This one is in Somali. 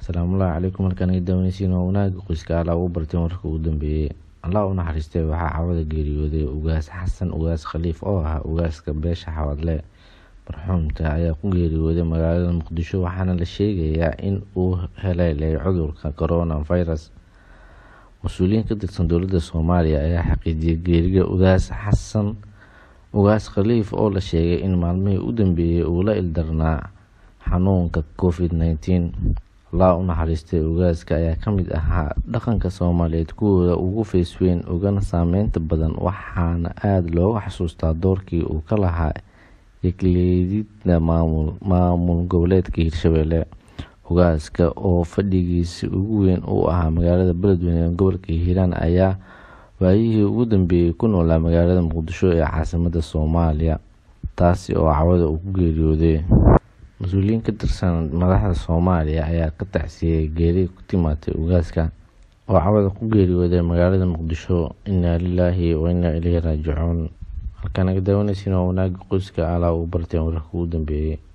asalaamullaahi calaykum halkaan ay daawanaysiin waa wanaaga qoyska alla ugu barteen warka ugu dambeeyey allah u naxariistay waxaa cawada geeriyooday ugaas xasan ugaas khaliif oo ah ugaaska beesha xawadle marxuumka ayaa ku geeriyooday magaalada muqdisho waxaana la sheegayaa in uu haleelay cudurka corona virus mas-uuliyiin ka tirsan dowladda soomaaliya ayaa xaqiijiyay geeriga ugaas xasan ugaas khaliif oo la sheegay in maalmihii u dambeeyey uu la ildarnaa xanuunka covid nneteen allah u naxariistay ugaaska ayaa ka mid ahaa dhaqanka soomaaliyeed kuwooda ugu feesweyn ugana saameynta badan waxaana aada looga xasuustaa doorkii uu ka lahaa yegleedida maamul maamul goboleedka hirshabelle ugaaska oo fadhigiisi ugu weyn uu ahaa magaalada beledweyne ee gobolka hiiraan ayaa waayihii ugu dambeeyey ku noolaa magaalada muqdisho ee caasimada soomaaliya taasi oo cawada uu ku geeriyooday mas-uuliyiin ka tirsan madaxda soomaaliya ayaa ka tacsiyey geeri ku timaatay ugaaska oo cawada ku geeriyooday magaalada muqdisho inaa lilaahi wa inaa ileyhi raajicuun halkaan naga daawanaysiin waa wanaaga qoyska alaa uu barteen wararka ugu dambeeyey